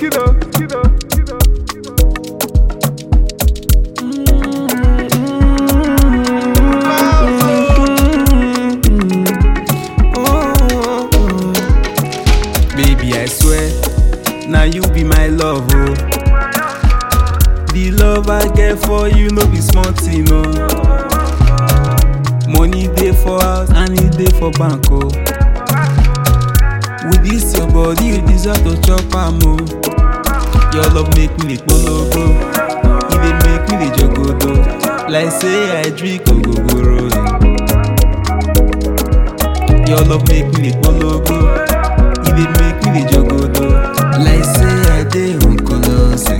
kiddo, kiddo, kiddo. Baby, I swear, now you be my love, oh. The love I get for you, no be small thing, no. Money dey for house and e dey for bank, oh. With this your body, you deserve to chop am, oh. Your love make me dey kpologo, e dey make me dey jogodo. Like say I drink ogogoro, eh. Your love make me dey kpologo, e dey make me dey jogodo. Like say I dey onkolose.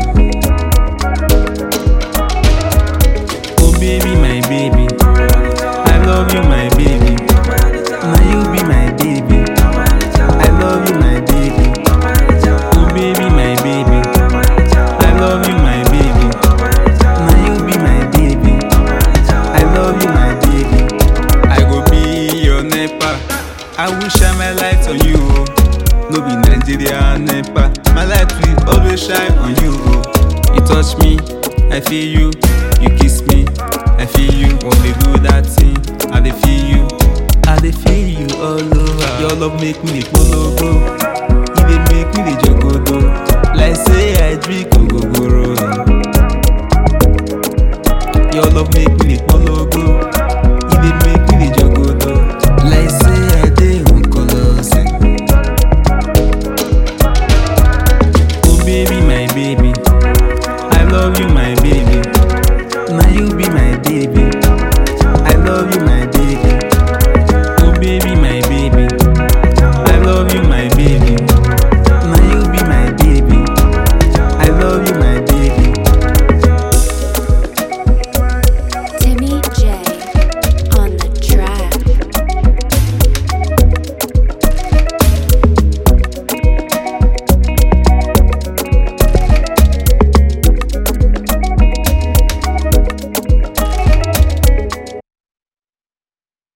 Oh baby, my baby, I love you, my baby. Now you be my baby. I love you, my baby. Oh baby, my baby, I love you, my baby. Now you be my baby. I love you, my baby. I go be your nepa. I will shine my light on you. Oh. No be Nigeria nepa. My light will always shine on you. Oh. You touch me, I feel you. You kiss me, I feel you. When we do that thing, I dey feel you. I dey feel you all over. Your love make me dey kpologo. E dey make me dey jogodo. Like say I drink ogogoro. Eh. Your love make me dey